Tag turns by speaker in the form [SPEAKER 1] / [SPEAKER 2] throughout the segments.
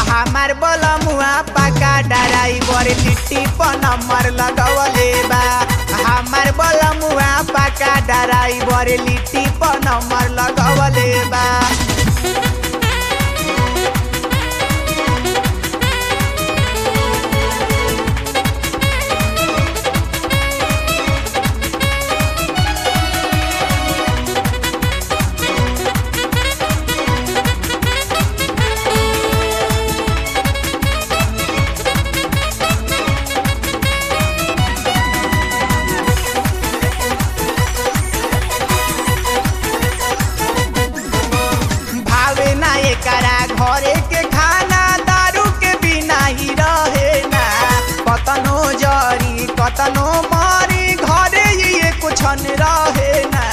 [SPEAKER 1] हमार बलमुआ पाका ड्राइवर लिट्टी पर नंबर लगवले बा हमार बलमुआ पाका ड्राइवर लिट्टी पर नंबर लगवले बा भावे ना एकरा घरे के खाना दारू के बिना ही रहे ना कतनो जरी कतनो मारी घरे ही ये कुछ न रहे ना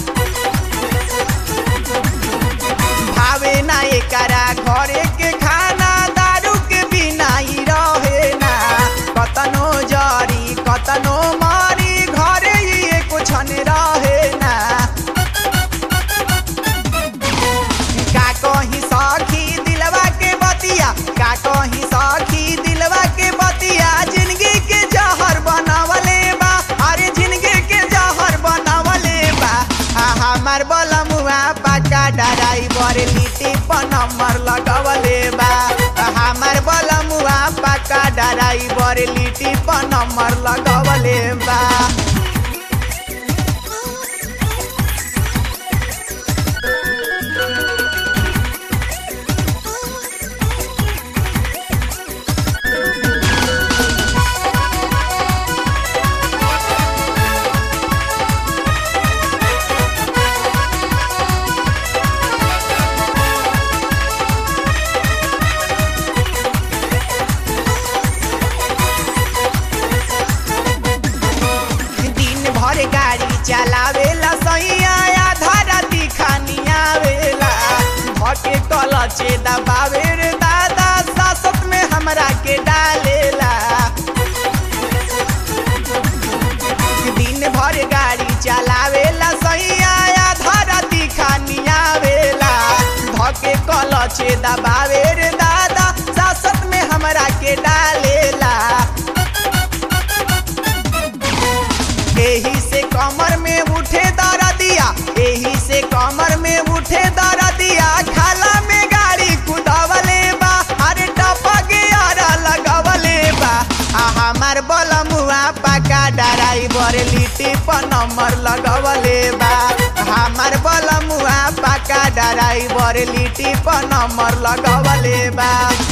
[SPEAKER 1] भावे ना एकरा घरे के खाना दारू के बिना ही रहे ना कतनो जरी कतनो मारी घरे ही ये कुछ न रहे ना का कही सखी दिलवा के बतिया का कही सखी दिलवा के बतिया जिंदगी के जहर बनावले बा अरे जिंदगी के जहर बनावले बा आ हमार बलमुआ पाका ड्राइवर लिट्टी पर नंबर लगवले बा आ हमार बलमुआ पाका ड्राइवर लिट्टी पर नंबर लगवले बा दिन भर गाड़ी चलावेला सैया आधा राती खानी आवेला भके कलचे दबावे रे दादा सासत में हमरा के डालेला दिन भर गाड़ी चलावेला सैया आधा राती खानी आवेला भके कलचे दबावे रे दादा सासत में हमरा के डालेला एही से कमर में उठे दरदिया एही से कमर में उठे दरदिया खाला में गाड़ी कुदावले बा अरे टपा के आरा लगवले बा आ हमार बलमुआ पाका ड्राइवर लिट्टी पर नंबर लगवले बा हमार बलमुआ पाका ड्राइवर लिट्टी पर नंबर लगवले बा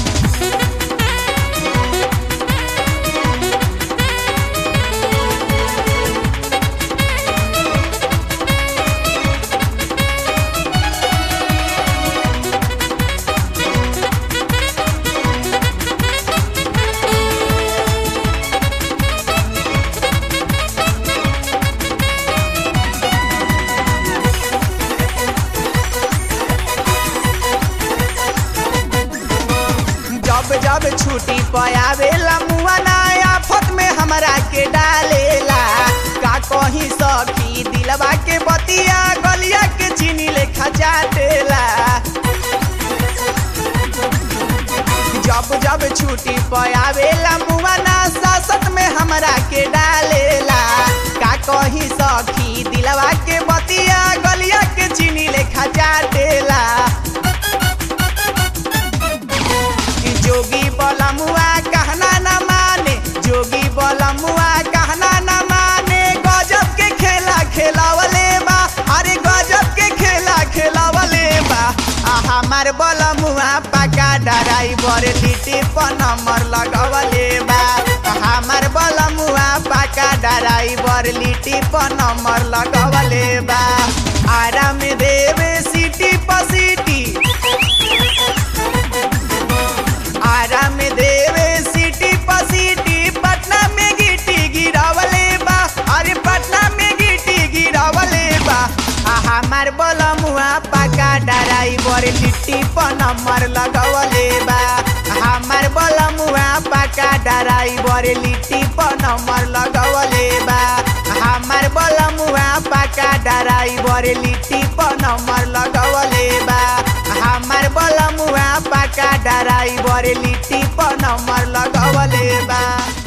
[SPEAKER 1] जब जब छुट्टी पयावेला मुआ नया आफत में हमरा के डालेला का कहीं सखी दिलवा के बतिया गलिया के चीनी लेखा जाटेला जब जब छुट्टी पयावेला मुआ ना सासत में हमरा के डालेला का कहीं सखी दिलवा के बतिया गलिया के चीनी लेखा जाटेला जोगी बलमुआ कहना न माने जोगी बलमुआ कहना न माने गजब के खेला खेलावले बा अरे गजब के खेला खेलावले बा आ हमार बलमुआ पाका ड्राइवर लिट्टी पर नंबर लगवले बा आ हमार बलमुआ पाका ड्राइवर लिट्टी पर नंबर लगवले बा आराम देवे सिटी पर सिटी आराम देवे सिटी पर सिटी पटना में गिटी गिरावले बा अरे पटना में गिटी गिरावले बा आ हमार बलमुआ पाका ड्राइवर लिट्टी पर नंबर लगवले बा हमार बलमुआ पाका ड्राइवर लिट्टी पर नंबर लगवले बा हमार बलमुआ पाका ड्राइवर लिट्टी पर नंबर लगवले बा हमार बलमुआ पका डराई बरे लिट्टी पर नंबर लगवले बा